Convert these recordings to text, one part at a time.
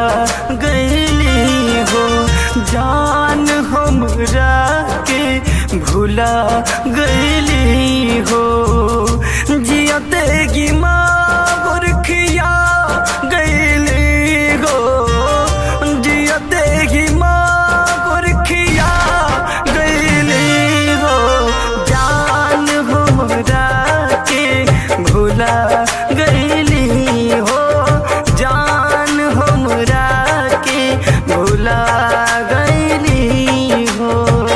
गईली हो जान हमरा के भूला गईली हो जियते की माँ गुरखिया गईली हो जियते की माँ गुरखिया गईली हो जान हमरा के भूला गईली हो जान हमरा के भूला गईली हो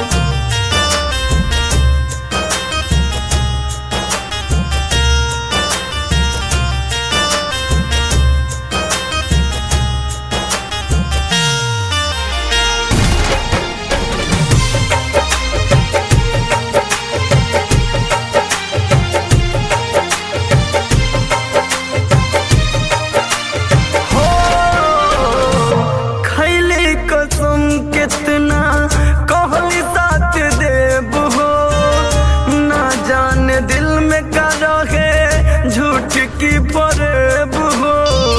हो खैले कसम कितना कहली साथ देव हो ना जाने दिल में का रहे झूठ की फरेब हो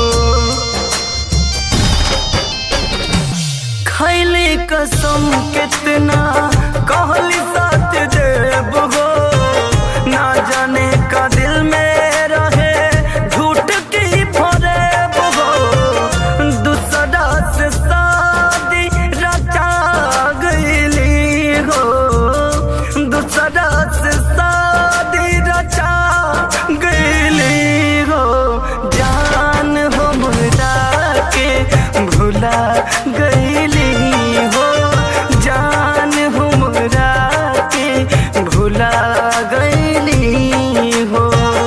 खैले कसम कितना कहली साथ देव हो ना जाने का दिल में रहे झूठ की फरेब हो दूसरा से शादी रचा गईली हो दूसरा से शादी रचा गईली हो जान हमरा के भुला गईली हो जान हमरा के भुला गईली हो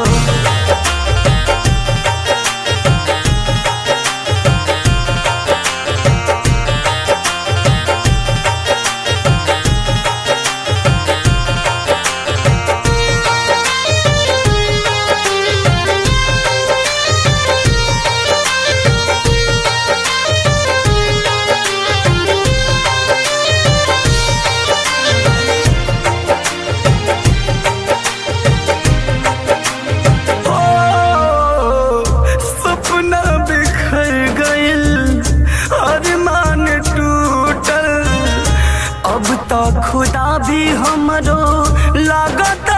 ओ, सपना बिखर गइल अरमान टूटल अब तो खुदा भी हमरो लागत